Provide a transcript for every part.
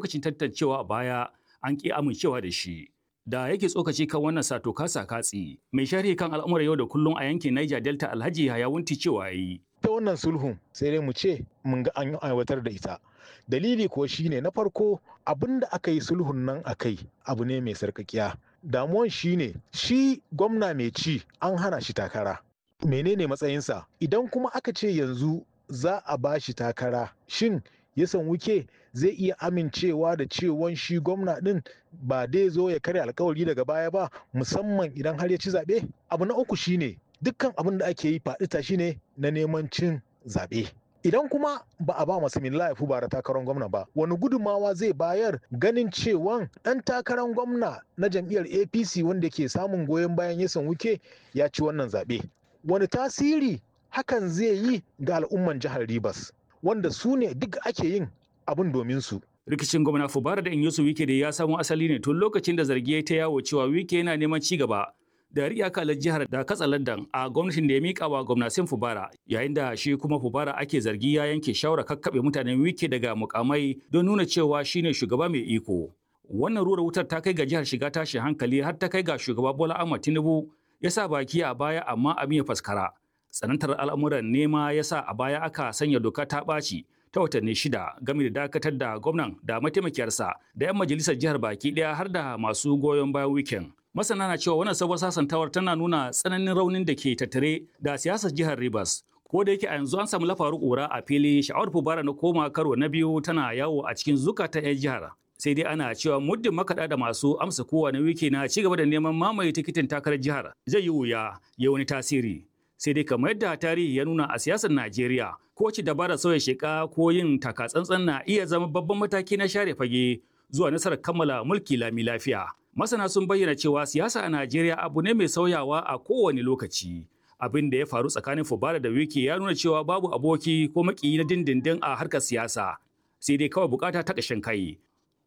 lokacin tantancewa a baya an ƙi amincewa da shi. Da yake tsokaci kan wannan sato kasa katsi, mai sharhi kan al'amuran yau da kullum a yankin Niger Delta Alhaji Hayawunti cewa yi. Ta wannan sulhun sai dai mu ce mun ga an aiwatar da ita. Dalili kuwa shine na farko abin da aka yi sulhun nan a kai abu ne mai sarkakiya. Damuwan shine shi gwamna mai ci an hana shi takara. Menene matsayinsa? Idan kuma aka ce yanzu za a ba shi takara, shin yasan wuke zai iya amincewa da cewan shi gwamna din ba dai zo ya karya alkawari daga baya ba musamman idan har ya ci zaɓe abu na uku shine dukkan abin da ake yi faɗi tashi ne na neman cin zaɓe idan kuma ba a ba masu milla ya bara takarar gwamna ba wani gudummawa zai bayar ganin cewan ɗan takarar gwamna na jam'iyyar apc wanda ke samun goyon bayan yasan wuke ya ci wannan zaɓe wani tasiri hakan zai yi ga al'umman jihar ribas wanda su ne duk ake yin abin domin su. Rikicin gwamna Fubara da Inyosu Wike da ya samo asali ne tun lokacin da zargi ya ta yawo cewa Wike yana neman ci gaba da riya kalar jihar da katsa London a gwamnatin da ya mika wa gwamnatin Fubara yayin da shi kuma Fubara ake zargi ya yanke shawara kakkaɓe mutanen Wike daga mukamai don nuna cewa shine shugaba mai iko. Wannan rura wutar ta kai ga jihar shiga tashin hankali har ta kai ga shugaba Bola Ahmed Tinubu ya sa baki a baya amma abin ya faskara. Tsanantar al'amuran nema ya sa a baya aka sanya doka ta ɓaci ta watanni shida game da dakatar da gwamnan da mataimakiyarsa da 'yan majalisar jihar baki ɗaya har da masu goyon bayan wikin. Masana na cewa wannan sabon sasantawar tana nuna tsananin raunin da ke tattare da siyasar jihar Rivers. Ko da yake a yanzu an samu lafaru ƙura a fili sha'awar fubara na koma karo na biyu tana yawo a cikin zukatan 'yan jihar. Sai dai ana cewa muddin makaɗa da masu amsa kowane wiki na ci gaba da neman mamaye tikitin takarar jihar zai yi wuya ya wani tasiri. sai dai kamar yadda tarihi ya nuna a siyasar Najeriya ko ci dabarar sauya sheka ko yin takatsantsan na iya zama babban mataki na share fage zuwa nasarar kammala mulki lami lafiya. Masana sun bayyana cewa siyasa a Najeriya abu ne mai sauyawa a kowane lokaci. Abin da ya faru tsakanin Fubara da Wike ya nuna cewa babu aboki ko makiyi na dindindin a harkar siyasa. Sai dai kawai bukata ta ƙashin kai.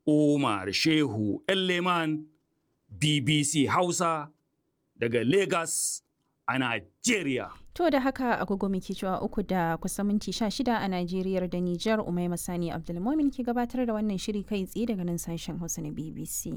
Umar Shehu Elleman BBC Hausa daga Lagos. a Najeriya. To da haka agogo muke cewa uku da kusan minti sha shida a Najeriya da Nijar Umaima Sani Abdulmomin ke gabatar da wannan shiri kai tsaye daga nan sashen Hausa na BBC.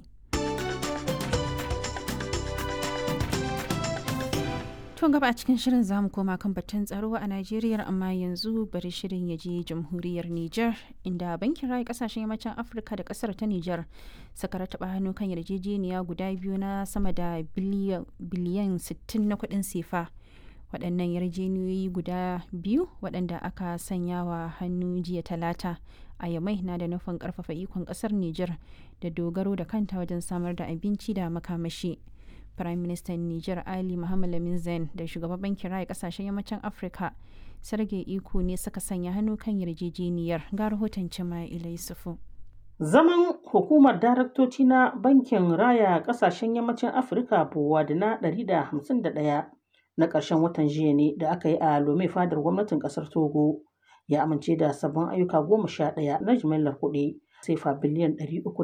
To gaba a cikin shirin zamu koma kan batun tsaro a Najeriya amma yanzu bari shirin ya je jamhuriyar Nijar inda bankin rayu kasashen yammacin Afirka da kasar ta Nijar suka rataba hannu kan yarjejeniya guda biyu na sama da biliyan 60 na kuɗin sefa. Waɗannan yarjejeniyoyi guda biyu waɗanda aka sanya wa hannu jiya talata a yamai na da nufin ƙarfafa ikon ƙasar Nijar da dogaro da kanta wajen samar da abinci da makamashi. Prime Minister Niger Ali Muhammad Lamin Zain da shugaban bankin raya kasashen yammacin Afirka Sergei Iko ne suka sanya hannu kan yarjejeniyar ga rahoton Cima'ila Yusufu. Zaman hukumar daraktoci na bankin raya kasashen yammacin Afirka Bowa da na 151 na ƙarshen watan jiya ne da aka yi a Lome fadar gwamnatin ƙasar Togo ya amince da sabbin ayyuka goma sha ɗaya na jimillar kuɗi sefa biliyan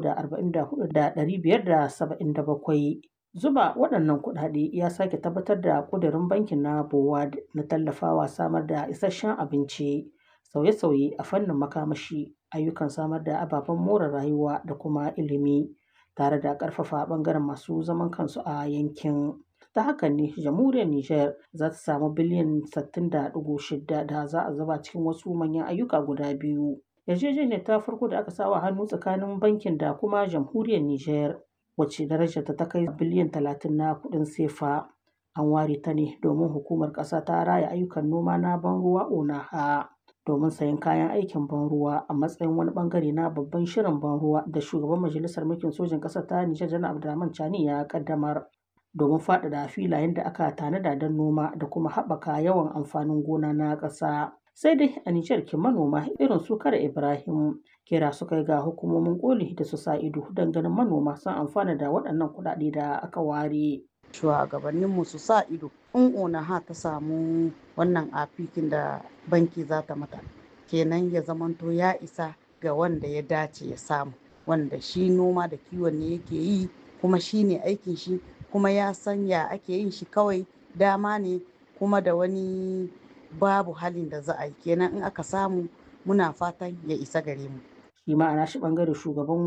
344,577 Zuba waɗannan kuɗaɗe ya sake tabbatar da ƙudurin bankin na BOWAD na tallafawa samar da isasshen abinci, sauye-sauye a fannin makamashi, ayyukan samar da ababen more rayuwa da kuma ilimi, tare da ƙarfafa ɓangaren masu zaman kansu a yankin. Ta hakan ne jamhuriyar Nijar za ta samu biliyan 60.6 da za a zuba cikin wasu manyan ayyuka guda biyu. Yarjejeniyar ta farko da aka sawa hannu tsakanin bankin da kuma jamhuriyar Nijar wacce darajarta ta kai biliyan talatin na kuɗin sefa an ware ta ne domin hukumar ƙasa ta raya ayyukan noma na ban ruwa onaha domin sayan kayan aikin ban ruwa a matsayin wani bangare na babban shirin ban ruwa da shugaban majalisar mulkin sojin ƙasar ta nijar janar abdulrahman chani ya kaddamar domin faɗaɗa filayen da aka tanada don noma da kuma haɓaka yawan amfanin gona na ƙasa sai dai a Nijar ke manoma irin su kare Ibrahim kira suka yi ga hukumomin koli da su sa ido don ganin manoma sun amfana da waɗannan kuɗaɗe da aka ware. Shugabanninmu su sa ido in onaha ta samu wannan afikin da banki za ta mata kenan ya zamanto ya isa ga wanda ya dace ya samu wanda shi noma da kiwon ne yake yi kuma shi ne aikin shi kuma ya san ya ake yin shi kawai dama ne kuma da wani babu halin da za a yi kenan in aka samu muna fatan ya isa gare mu shi ma'ana shi bangare shugaban